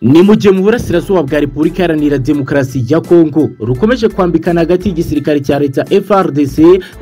ni mu gihe mu burasirazuba bwa repubulika iharanira demokarasi ya kongo rukomeje kwambikana hagati y'igisirikare cya leta frdc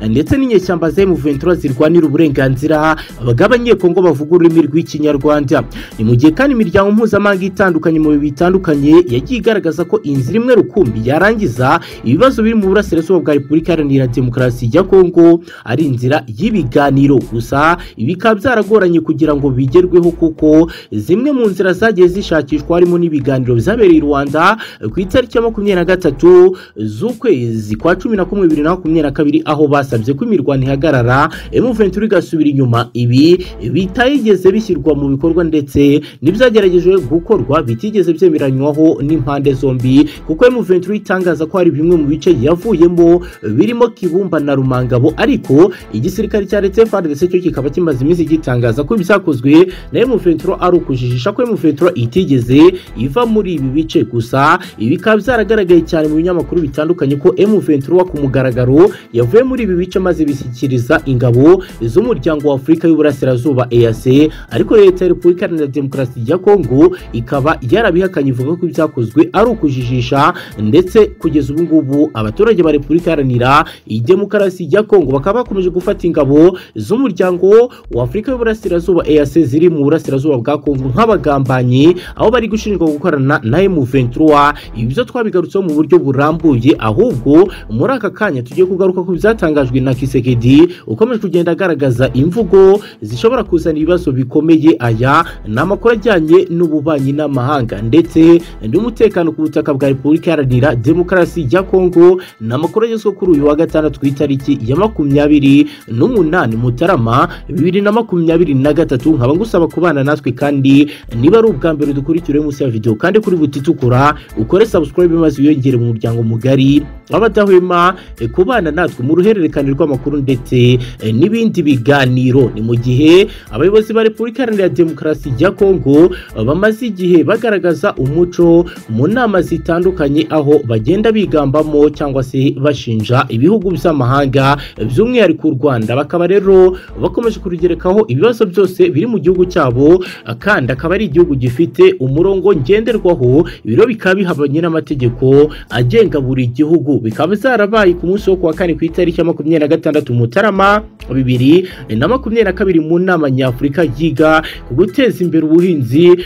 ndetse n'inyeshyamba za m23 zirwanira uburenganzira bw'abanyekongo bavuga ururimi rw'ikinyarwanda ni mu gihe kandi imiryango mpuzamahanga itandukanye mu bihe bitandukanye yagiye igaragaza ko inzira imwe rukumbi yarangiza ibibazo biri mu burasirazuba bwa repubulika iharanira demokarasi ya kongo ari inzira y'ibiganiro gusa ibi bikaba byaragoranye kugira ngo bigerweho kuko zimwe mu nzira zagiye zishakishwa harimo n'ibiganiro byabereye i rwanda ku itariki ya makumyabiri na gatatu z'ukwezi kwa cumi na kumwe bibiri na makumyabiri na kabiri aho basabye ko imirwano ihagarara emuventura igasubira inyuma ibi bitayigeze bishyirwa mu bikorwa ndetse n'ibyageragejwe gukorwa bitigeze byemeranywaho n'impande zombi kuko emuventura itangaza ko hari bimwe mu bice yavuyemo birimo kibumba na rumangabo ariko igisirikare cya leta frdc cyo kikaba kimaze iminsi gitangaza ko ibyakozwe na emuventura ari ukujijisha ko emuventura itigeze iva muri ibi bice gusa ibi bikaba byaragaragaye cyane mu binyamakuru bitandukanye ko M23 ku mugaragaro yavuye muri ibi bice maze bishyikiriza ingabo z'umuryango wa Afurika y'Uburasirazuba EAC ariko leta ya Repubulika Iharanira Demokarasi ya Kongo ikaba yarabihakanye ivuga ko ibyakozwe ari ukujijisha ndetse kugeza ubu ngubu abaturage ba Repubulika Iharanira Demokarasi ya Kongo bakaba bakomeje gufata ingabo z'umuryango wa Afurika y'Uburasirazuba EAC ziri mu burasirazuba bwa Kongo nk'abagambanyi aho bari gushinjwa gukorana na M23 ibyo twabigarutseho mu buryo burambuye ahubwo muri aka kanya tugiye kugaruka ku byatangajwe na Kisekedi ukomeje kugenda agaragaza imvugo zishobora kuzana ibibazo bikomeye aya ni amakuru ajyanye n'ububanyi n'amahanga ndetse n'umutekano ku butaka bwa Repubulika Iharanira Demokarasi ya Kongo ni amakuru agezweho kuri uyu wa gatandatu ku itariki ya makumyabiri n'umunani Mutarama bibiri na makumyabiri na gatatu nkaba ngusaba kubana natwe kandi niba ari ubwa mbere dukurikire munsi ya video kandi kuri butitukura ukore subscribe maze wiyongere mu muryango mugari w'abadahwema e, kubana natwe mu ruhererekane rw'amakuru ndetse e, n'ibindi biganiro ni mu gihe abayobozi ba Repubulika Iharanira Demokarasi ya Kongo bamaze igihe bagaragaza umuco mu nama zitandukanye aho bagenda bigambamo cyangwa se bashinja ibihugu by'amahanga by'umwihariko u Rwanda bakaba rero bakomeje kurugerekaho ibibazo byose biri mu gihugu cyabo kandi akaba ari igihugu gifite umurongo ngenderwaho ibiro bikaba bihabanye n'amategeko agenga buri gihugu bikaba zarabaye ku munsi wo kuwa kane ku itariki ya makumyabiri na gatandatu mutarama bibiri na makumyabiri na kabiri mu nama nyafurika yiga ku guteza imbere ubuhinzi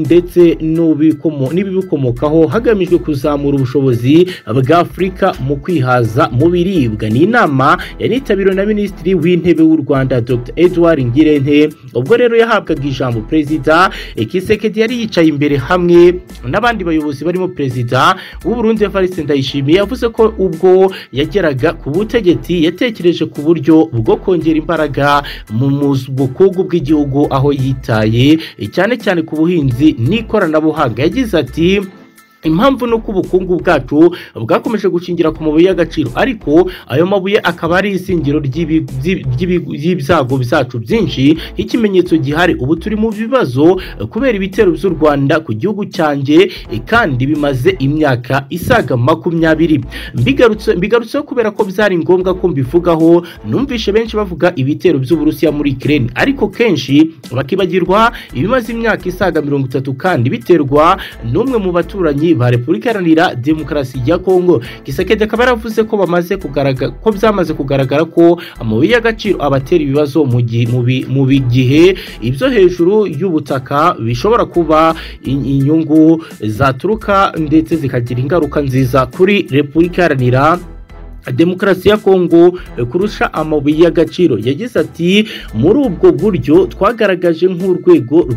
ndetse n'ibibikomokaho hagamijwe kuzamura ubushobozi bwa afurika mu kwihaza mu biribwa ni inama yanitabiriwe na minisitiri w'intebe w'u rwanda dr edward ngirente ubwo rero yahabwaga ijambo perezida Kisekedi yari yicaye imbere hamwe n'abandi bayobozi barimo perezida w'u Burundi Evariste Ndayishimiye yavuze ko ubwo yageraga ku butegetsi yatekereje ku buryo bwo kongera imbaraga mu bukungu bw'igihugu aho yitaye cyane cyane ku buhinzi n'ikoranabuhanga yagize ati impamvu ni uko ubukungu bwacu bwakomeje gushingira ku mabuye y'agaciro ariko ayo mabuye akaba ari izingiro ry'ibyago byacu byinshi nk'ikimenyetso gihari ubu turi mu bibazo kubera ibitero by'u rwanda ku gihugu cyanjye kandi bimaze imyaka isaga makumyabiri mbigarutseho kubera ko byari ngombwa ko mbivugaho numvishe benshi bavuga ibitero by'uburusiya muri kireni ariko kenshi bakibagirwa ibimaze imyaka isaga mirongo itatu kandi biterwa n'umwe mu baturanyi ba Repubulika Iharanira Demokarasi ya Kongo Kisekedi akaba yaravuze ko bamaze kugaragara ko byamaze kugaragara ko amabuye y'agaciro abatera ibibazo mu mu gihe ibyo hejuru y'ubutaka bishobora kuba inyungu zaturuka ndetse zikagira ingaruka nziza kuri Repubulika Iharanira demokarasi ya kongo kurusha amabuye y'agaciro yagize ati muri ubwo buryo twagaragaje nk'urwego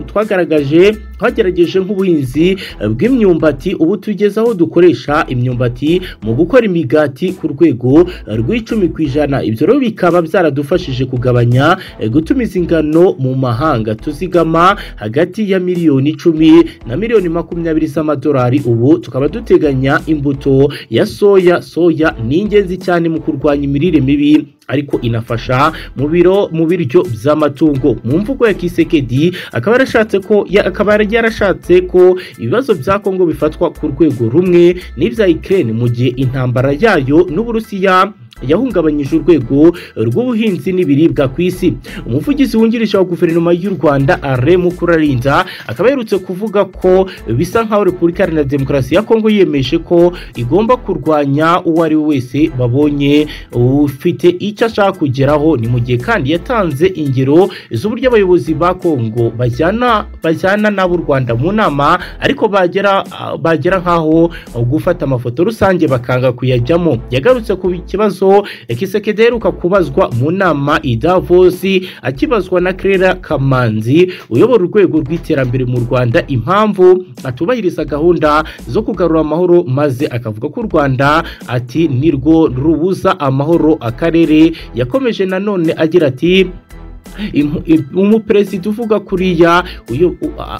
twagaragaje twagerageje nk'ubuhinzi bw'imyumbati ubu tugeze aho dukoresha imyumbati mu gukora imigati ku rwego rw'icumi ku ijana ibyo rero bikaba byaradufashije kugabanya gutumiza ingano mu mahanga tuzigama hagati ya miliyoni icumi na miliyoni makumyabiri z'amadolari ubu tukaba duteganya imbuto ya soya soya ni ingenzi cyane mu kurwanya imirire mibi ariko inafasha mu biro mu biryo by'amatungo mu mvugo ya Kisekedi akaba yarashatse ko akaba yarashatse ko ibibazo bya Kongo bifatwa ku rwego rumwe n'ibya Ukraine mu gihe intambara yayo n'Uburusiya yahungabanyije urwego rw'ubuhinzi n'ibiribwa ku isi umuvugizi wungirije wa guverinoma y'u rwanda alain mukurarinda akaba aherutse kuvuga ko bisa nkaho repubulika iharanira demokarasi ya kongo yemeje ko igomba kurwanya uwo ari we wese babonye ufite icyo ashaka kugeraho ni mu gihe kandi yatanze ingero z'uburyo abayobozi ba kongo bajyana bajyana n'abo u rwanda mu nama ariko bagera bagera nkaho gufata amafoto rusange bakanga kuyajyamo yagarutse ku kibazo kisekedi aheruka kubazwa mu nama i davosi akibazwa na kerera kamanzi uyobora urwego rw'iterambere mu rwanda impamvu atubahiriza gahunda zo kugarura amahoro maze akavuga ko u rwanda ati nirwo rubuza amahoro akarere yakomeje nanone agira ati umuperezida uvuga kuriya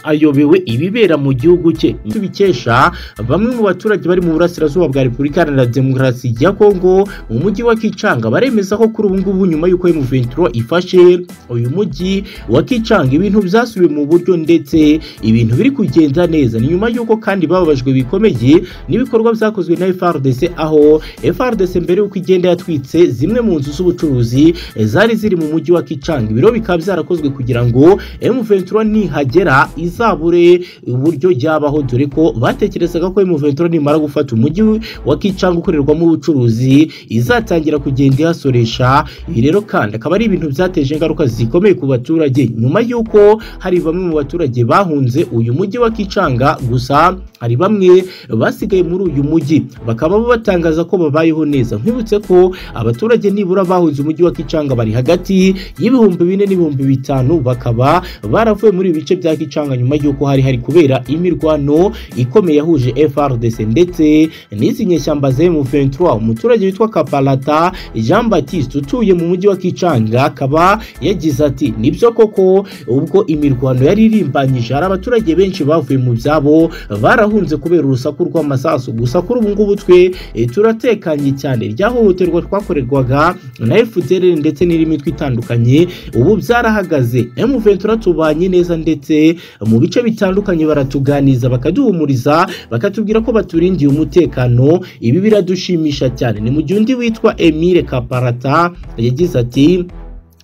ayobewe ibibera mu gihugu cye tubikesha bamwe mu baturage bari mu burasirazuba bwa repubulika iharanira demokarasi ya kongo mu mujyi wa kicanga baremeza ko kuri ubu ngubu nyuma y'uko emuventuro ifashe uyu mujyi wa kicanga ibintu byasubiye mu buryo ndetse ibintu biri kugenda neza ni nyuma y'uko kandi bababajwe bikomeye n'ibikorwa byakozwe na frdc aho frdc mbere y'uko igenda yatwitse zimwe mu nzu z'ubucuruzi zari ziri mu mujyi wa kicanga ibiro bikaba byarakozwe kugira ngo M23 nihagera izabure uburyo yabaho dore ko batekerezaga ko M23 nimara gufata umujyi wa Kicanga ukorerwamo ubucuruzi izatangira kugenda ihasoresha ibi rero kandi akaba ari ibintu byateje ingaruka zikomeye ku baturage nyuma y'uko hari bamwe mu baturage bahunze uyu mujyi wa Kicanga gusa hari bamwe basigaye muri uyu mujyi bakaba batangaza ko babayeho neza nkibutse ko abaturage nibura bahunze umujyi wa Kicanga bari hagati y'ibihumbi ibihumbi bine n'ibihumbi bitanu bakaba baravuye muri ibi bice bya Kicanga nyuma y'uko hari hari kubera imirwano ikomeye yahuje FRDC ndetse n'izi nyeshyamba za M23 umuturage witwa Kapalata Jean Baptiste utuye mu mujyi wa Kicanga akaba yagize ati nibyo koko ubwo imirwano yari irimbanyije hari abaturage benshi bavuye mu byabo barahunze kubera urusaku rw'amasasu gusa kuri ubu ngubu twe turatekanye cyane ryahohoterwa twakorerwaga na FDL ndetse n'indi mitwe itandukanye ubu byarahagaze M23 tubanye neza ndetse mu bice bitandukanye baratuganiza bakaduhumuriza bakatubwira ko baturindiye umutekano ibi biradushimisha cyane ni mu gihe undi witwa Emile Kaparata yagize ati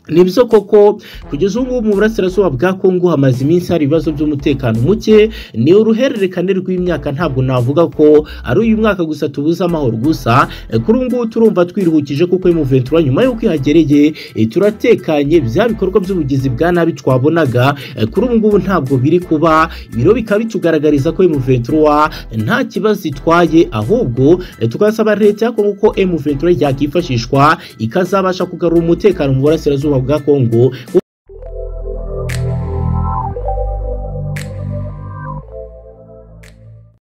nibyo koko kugeza ubu mu burasirazuba bwa kongo hamaze iminsi hari ibibazo by'umutekano muke ni uruhererekane rw'imyaka ntabwo navuga ko ari uyu mwaka gusa tubuze amahoro gusa kuri ubu ngubu turumva twiruhukije kuko emuventura nyuma y'uko ihagereye turatekanye bya bikorwa by'ubugizi bwa nabi twabonaga kuri ubu ngubu ntabwo biri kuba ibiro bikaba bitugaragariza ko emuventura nta kibazo itwaye ahubwo tukasaba leta ya kongo ko emuventura yakwifashishwa ikazabasha kugarura umutekano mu burasirazuba bwa kongo